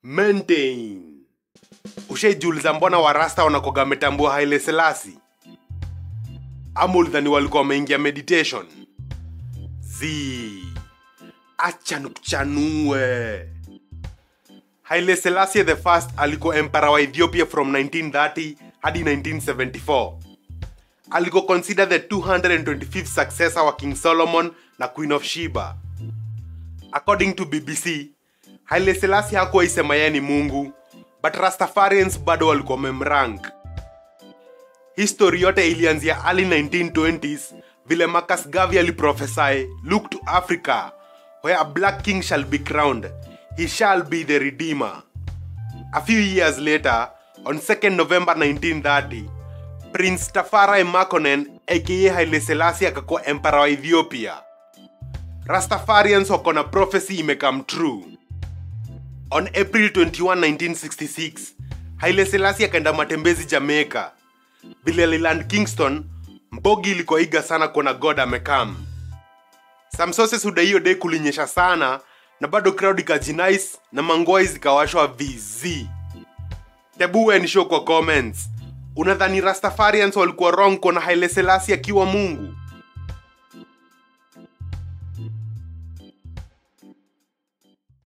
maintain ushaijiuliza mbona warasta wanakoga wametambua haile selasi ama ulidhani walikuwa wameingia meditation z acha nikuchanue haile selassie the first alikuwa empara wa ethiopia from 1930 hadi 1974 alikuwa consider the 225th successor wa king solomon na queen of sheba according to bbc haile selasi hakuwa isema yeye ni mungu but rastafarians bado walikuwa memrank history yote ilianzia early 1920s vile marcus garvey aliprophesy look to africa where a black king shall be crowned he shall be the redeemer a few years later on 2nd november 1930 prince tafarai makonnen aka haile selasi akakuwa empara wa ethiopia rastafarians wako na prophecy imecome true on april 21 1966 haile selasi akaenda matembezi jamaica vile aliland kingston mbogi ilikuwa iga sana kuona god amekam some sources huda hiyo day kulinyesha sana na bado crowd ikajinais na mangoi zikawashwa vz tebu nisho kwa comments unadhani rastafarians walikuwa wrong kuona haile selasi akiwa mungu